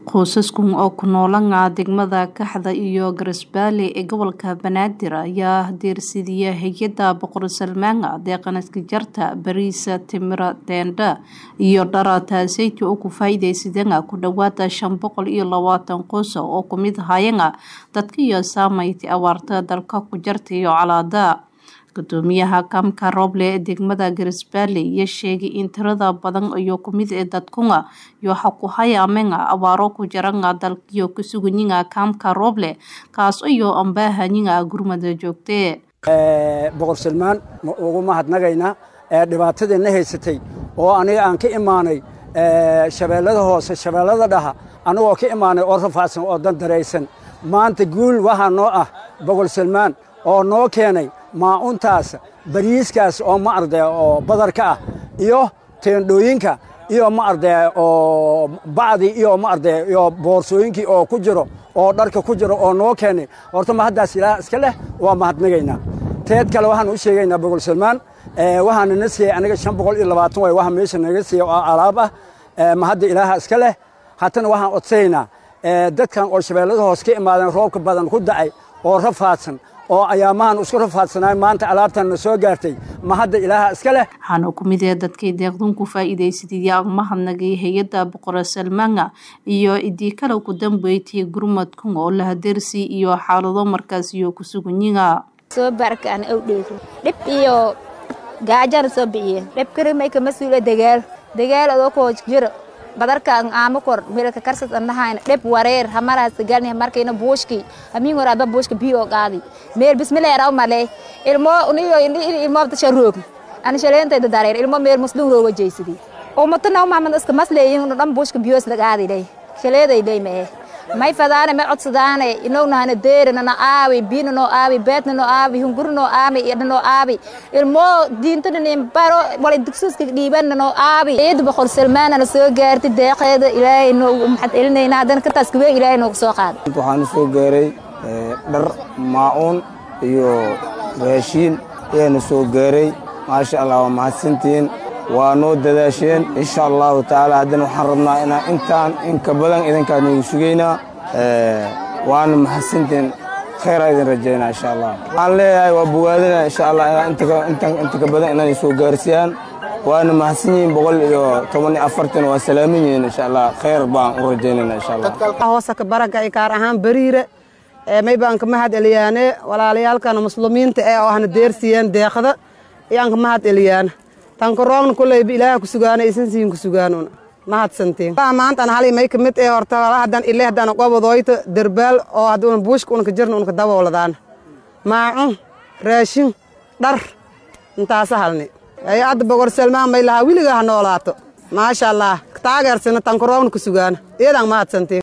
Qoysaskan oo ku noolaan degmada Kaxda iyo Garisbaale ee gobolka Banaadir ayaa deersidaya hay'adda Boqor Salmaan deeqan iska jarta bariis, timir, teendho iyo dhar taasaytii oo ku faa'iideysadeen ku dhawaad shan boqol iyo labaatan qoys oo ku mid ahayeen dadka iyo saameynta abaarta dalka ku jarta iyo colaada gudoomiyaha kaamka Roble ee degmada Garisbaale ayaa sheegay in tirada badan iyo ku mid ee dadkuna iyo waxa ku hayaameen abaaro ku jiran dalkiyo ku sugan yihiin kaamka Roble kaas iyo aan baahanyiin gurmada joogte boqor Salmaan ugu mahadnagaynaa dhibaatadeenna haysatay oo aniga aan ka imaanay shabeellada hoose shabeellada dhaha anagoo ka imaanay oo rafaadsan oo dandaraysan maanta guul waxaa noo ah boqor Salmaan oo noo keenay maacuntaas bariiskaas oo ma arday oo badarka ah iyo teendhooyinka iyo ma arday oo bacdi iyo ma arday iyo boorsooyinkii oo ku jiro oo dharka ku jiro oo noo keenay horta ma haddaas ilaah iska leh waa mahadnagaynaa teed kale waxaan u sheegaynaa boqol salmaan waxaana na siiyey aniga shan boqol iyo labaatan way waxa meesha naga siiyey oo alaab ah ma hadda ilaaha iska leh haddana waxaan codsanaynaa dadkan oo shabeellada hoos ka imaadeen roobka badan ku dacay oo rafaadsan oo ayaamahan isku rafaadsanaay maanta alaabtan na soo gaartay ma hadda ilaaha iska leh waxaana ku mid ee dadkii deeqdun ku faa'iidaysadaya mahadnagay hay-adda boqor salmaan iyo idii kale ku dambeeytay gurmadkan oo la hadeersi iyo xaalado markaas iyo ku sugan yihiin soo barkaan ow dheego dhib iyo gaajana soo bixiye dhib karimay ka masuula dagaal dagaal adoo koo jiro badarka aamo kor mirka karsas andahayna dhib wareer hamaraas galni markayna buushki amin waraaba buushka biyo qaadi meel bismillah raw male ilmo uniyo ilmo tasha roog an shaleentay dareer ilmo meel muslim rooga jeysidi oo matana maamad iska masleeyin dhan buushka biyo isla qaadi lay shaleeday lay mee may fadaane may codsadaane inoo nahana deerina na aawi biina noo aawi beetna noo aawi hunguri noo aawi iyo noo aawi ilmo diintana nin baro wala dugsiska dhiibanna noo aawi ciid boqor salmaan ana soo gaartay deeqeeda ilaahay noo maxad celinayna haddana ka taas kubee ilaahay noogu soo qaaday waxaan soo gaaray dhar maacuun iyo raashiin ayaana soo gaaray maasha allah waa mahadsantihiin waa noo dadaasheen insha allahu tacaala haddana waxaan rabnaa inaan intaan inka badan idinkaa noogu sugaynaa waana mahadsantiin khayraa idin rajaynaa insha allah waxaan leeyahay waa bogaadina insha allah inta ka badan inay soo gaarsiiyaan waana mahadsan yihiin boqol iyo toban iyo afartan waa salaaman yihiin insha allah khayr baan u rajaynayna insha allah hoosa ka baraga iyo gaar ahaan bariire may baan ka mahad eliyaane walaalayaalkana muslimiinta ee oo ahna deersiiyeen deeqda iyaan ka mahad eliyaana tankaroogna kulleyba ilaaha ku sugaana isan siin ku sugaanuna mahadsantiin maanta an hali may ka mid ee horta hadan ile hadan qobodoyta derbaal oo haduna buushka unka jirna unka dabooladaana maacun raashin dhar intaasa halni ay adda boqor salmaan may lahaa wiliga ha noolaato maasha allah taageersana tankaroogna ku sugaana iyadan mahadsantiin